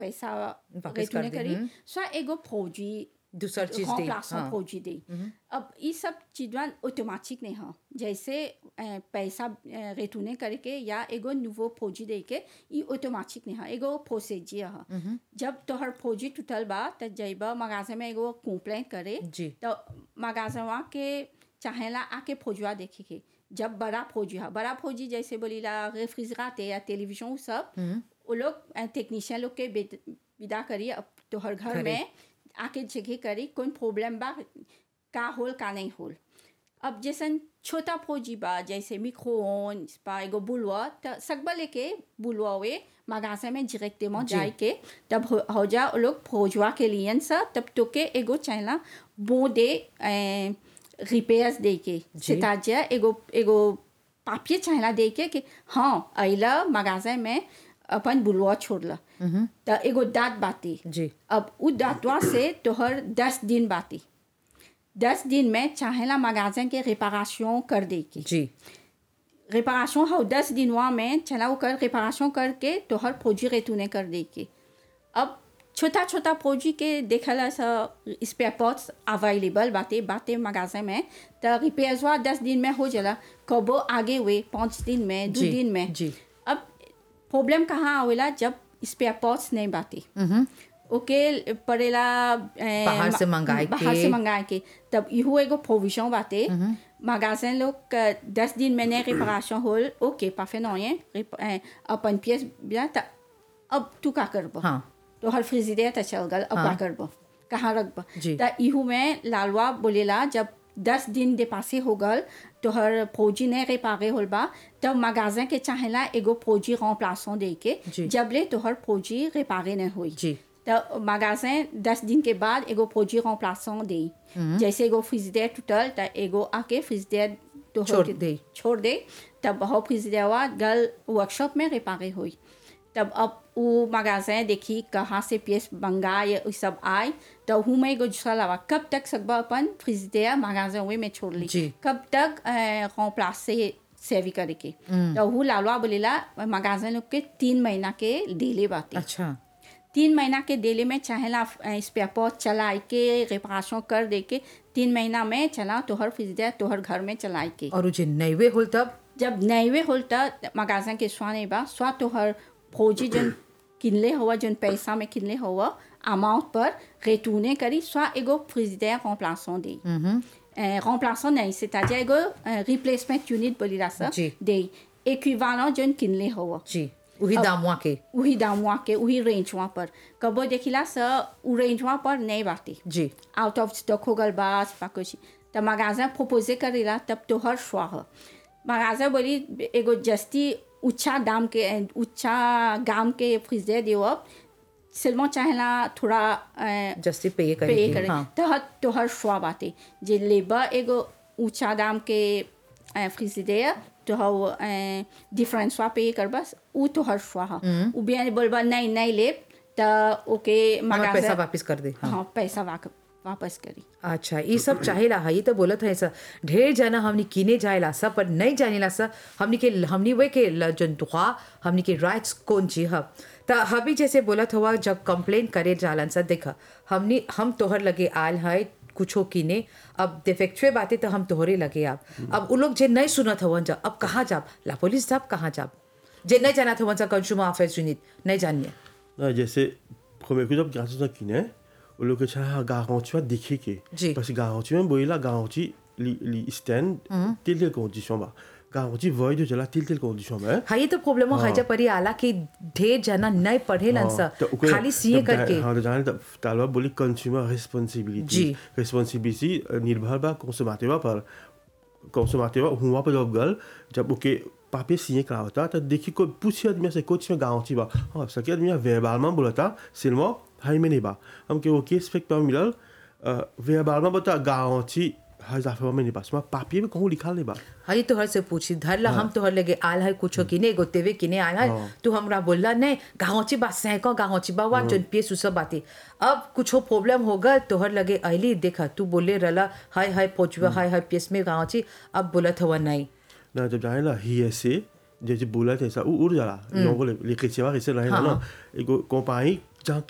पैसा वापस कर रेटूने दी, करी हम्म। स्वा एगो फौजी दूसर चीज दी remplaçant हाँ। फौजी दी अब ये सब चीजवा ऑटोमेटिक नहीं है जैसे अ, पैसा रेटूने करके या एगो नुवो फौजी दे के ये ऑटोमेटिक नहीं है एगो फौसेजी है जब तोहर फौजी टूटल बा त जइब मगाजे में एगो कंप्लेंट करे जी। तो मगाजवा के चाहेला आके फौजवा देखे के जब बड़ा फौजी है बड़ा फौजी जैसे बोलीला रेफ्रिजरेटर या टेलीविजन उ सब वो लोग टेक्नीशियन लोग के बेद- विदा करी अब तोहर घर करे। में आके जगह करी कौन प्रॉब्लम बा का होल का नहीं होल अब जैसन छोटा फौजी बा जैसे मिक्रोन बा एगो बुलवा त सकबा लेके बुलवा वे मगासे में डायरेक्ट में जी। जाए के तब हो, हो जा वो लोग फौजवा के लिए सा तब तो के एगो चाहला बो दे रिपेयर्स दे के जी। c'est-à-dire एगो एगो पापिये चाहला दे के कि हाँ अइला मगाजे में अपन बुलवा छोड़ला त एगो दाँत बाती जी अब उ दाँतवा से तोहर दस दिन बाती दस दिन में चाहेला मगाजन के रिपारेशन कर दे के जी रिपारेशन हो दस दिनवा में चला वो कर रिपारेशन करके तोहर फौजी रेतूने कर दे के अब छोटा छोटा फौजी के देखला सा स्पेयर पार्ट्स अवेलेबल बाते बाते मगाजे में तो रिपेयर्सवा दस दिन में हो जाला कबो आगे हुए पाँच दिन में दो जी, दिन में जी। अब प्रॉब्लम कहाँ आवेला जब स्पेयर पार्ट्स नहीं बाते ओके पड़ेला ए, बाहर से मा- मंगाए बाहर के। से मंगाए के तब इहो एगो प्रोविजन बाते मगाजन लोग क- दस दिन में नहीं रिपारेशन होल ओके पाफे नहीं है अपन पियस बिया त अब तू का करब हाँ तो हर फ्रिजिडेयर त चल गल अब का हाँ। करब कहाँ रखब जी। त इहू में लालवा बोलेला जब दस दिन दे पासे हो गल तो हर फौजी नहीं रिपारे होल बा तब मगाजन के चाहेला एगो फौजी remplaçant दे के जी। जबले तोहर फौजी रिपारे नहीं हुई जी तो मगाजन दस दिन के बाद एगो फौजी remplaçant दे जैसे एगो फ्रिजिडेयर टूटल त एगो आके फ्रिजिडेयर तो छोड़ दे। छोड़ दे तब हो फ्रिजिडेयरवा गल वर्कशॉप में रिपारे हुई तब अब वो मगाजन देखी कहाँ से पीस मंगाए ये सब आए तो हूँ मैं एगो दूसरा लावा कब तक सकबा अपन फ्रिजिडेयर मगाजन हुए में छोड़ ली जी। कब तक remplace से सेवी करे के तो हूँ लालवा बोलेला मगाजन लोग के तीन महीना के डेले बाते अच्छा तीन महीना के डेले में चाहेला स्पेयर पार्ट चलाए के रिपारेशन कर दे के तीन महीना में चला तोहर फ्रिजर तोहर घर में चलाए के और जे नैवे होल तब जब नैवे होल त मगाजन के स्वा नहीं बा स्वा तोहर फौजी जन किनले हुआ जन पैसा में किनले हुआ अमाउंट पर रेटूने करी स्वा एगो फ्रिजर remplaçant दे remplaçant नहीं c'est-à-dire एगो रिप्लेसमेंट यूनिट बोलीला सा जी। दे इक्विवेलेंट जन किनले हुआ जी वही दामुआ के उही दामुआ के उही रेंजवा पर कबो देखिला स उ रेंजवा पर नहीं बाती जी आउट ऑफ स्टॉक हो गल बा पा कुछ त मगाजा प्रपोजे करेला तब तो हर श्वा ह मगाजा बोली एगो जस्ती ऊंचा दाम के ऊंचा गाम के फ्रिजर देव सिल्मो चाहेला थोड़ा अ, जस्ती पे पे करेगी करे हाँ तो हर तो हर श्वा बाते जे लेबा एगो ऊंचा दाम के फ्रिजिडेयर तो हव डिफरेंस वा पे कर बस उ तो हर श्वा ह उ बिया बोलबा नहीं नहीं ले त ओके हमारा पैसा मगाजा वापस कर दे हाँ हाँ पैसा वाक- वापस करी अच्छा ये सब चाहेला है ये तो बोलत है सर ढेर जाना हमनी किने जाएला सब पर नहीं जानेला सर हमनी के हमनी वे के ल- जन दुआ हमनी के राइट्स कौन ची ह त हबी जैसे बोलत हुआ जब कंप्लेन करे जालन सर देखा हमनी हम तोहर लगे आल है कुछो किने अब डिफेक्चुए बातें तो हम तोहरे लगे अब अब उ लोग जे नहीं सुनत हवन जा अब कहाँ जाब ला पुलिस साहब कहाँ जाब जे नहीं जानत हवन सा कंज्यूमर अफेयर्स यूनिट नहीं जानिए Non, j'essaie. Premier coup, j'ai regardé ça qui n'est. Au lieu que tu as garanti, tu as dit qui Ji. Parce que garanti, même, bon, il a garanti, li stand, telle telle condition. Bah. Garanti, void, tu as telle telle condition. Mais. हाँ ये तो problem है जब परी आला कि ढेर जना नहीं पढ़ेलन सा खाली सीए करके हाँ तो जाने तालवा बोली कंज्यूमर रिस्पांसिबिलिटी जी। रिस्पांसिबिलिटी निर्भर बा कंज्यूमर पर कंज्यूमर हुआ पर जब गल जब ओके पापे signé करा होता तो देखिए कोई पूछे आदमी से कुछ में गाँव बा हाँ सके आदमी वेबालमा बोला था सिल्मा हाई में नहीं बा हम के ओके स्पेक्ट पर मिलल वेबालमा बता गाँव हजार में नहीं पास में पापिये में कहूँ लिखा नहीं बा हरी तोहर से पूछी धर ला हम तोहर लगे आल है कुछो किने गोतेवे किने आल है तू हमरा बोलला नहीं गाँवची बात सैको गाँवची बा वा जन पिए सुसब बाती अब कुछो प्रॉब्लम होगा तोहर लगे अली देखा तू बोले रला हाय हाय पोचवा हाय हाय पियस में गाँवची अब बोलत हुआ नहीं ना जब जाने ला ही ऐसे जैसे बोला था ऐसा वो उड़ जाला लोगों को लेके सेवा कैसे रहे ना एगो कंपनी जहाँ